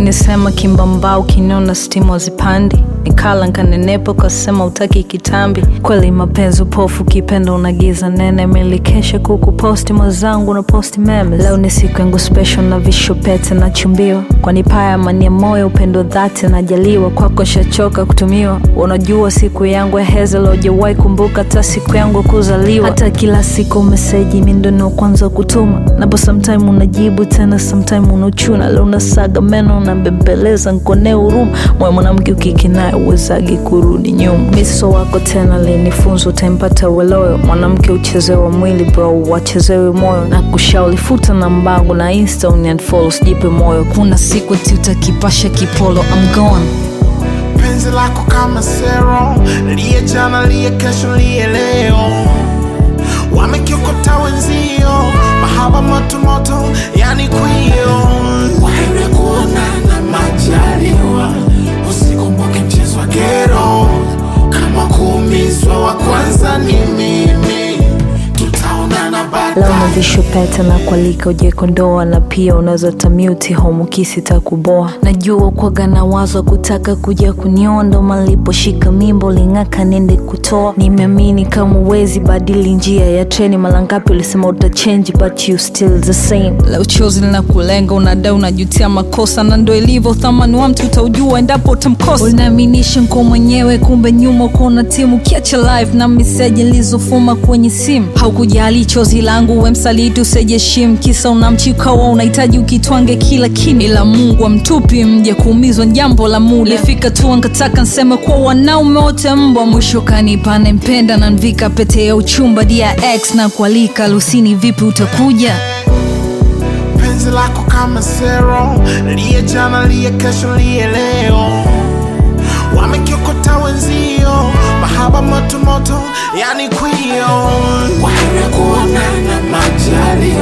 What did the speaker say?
ulinisema kimbambao kiniona stimu hazipandi nikala nkanenepa ukasema utaki kitambi kweli mapenzi upofu kipenda unagiza nene milikesha kukuposti mwenzangu na posti meme leo ni siku yangu special na visho pete na chumbiwa kwani paya mania moyo upendo dhati najaliwa kwako shachoka kutumiwa unajua siku yangu ya hezelo ujawahi kumbuka hata siku yangu ya kuzaliwa hata kila siku meseji mindono kwanza kutuma napo sometime unajibu tena sometime unachuna leo unasaga meno unabembeleza nkone huruma moyo mwanamke ukikinaye uwezagi kurudi nyuma miso wako tena linifunza utampata weloyo mwanamke uchezewa mwili bro wachezewe moyo na kushauri futa na mbangu na insta uniunfollow sijipe moyo kuna siku ti utakipasha kipolo I'm gone penzi lako kama sero liye jana liye kesho liye leo wamekiokota wenzio mahaba motomoto yani kwio waende kuonana majaliwa usikumbuke mchezo wa gero kama kuumizwa wa kwanza ni mimi tutaonana leo na baadaye visho pete na kualika uje kondoa na pia unaweza tamuti homukisi takuboa najua kwaga na wazo kutaka kuja kunionda maliposhika mimbo ling'aka nende kutoa nimeamini kama uwezi badili njia ya treni mara ngapi ulisema utachange but you still the same leo chozi linakulenga unadai unajutia makosa na ndo ilivyo thamani wa mtu utaujua endapo utamkosa unaaminisha nko mwenyewe kumbe nyuma uko na timu kiacha live na meseji nilizofuma kwenye simu haukujali chozi langu we msaliti usejeshim kisa unamchikawa unahitaji ukitwange kila kini ila mungu amtupi mja kuumizwa jambo la muda lifika tu nkataka nseme kuwa wanaume wote mbwa mwisho kanipane mpenda na nvika pete ya uchumba dia x na kualika lusini vipi utakuja penzi lako kama sero liye jana liye kesho liye leo wamekiokota wenzio mahaba motomoto yani kwio waende kuonana majali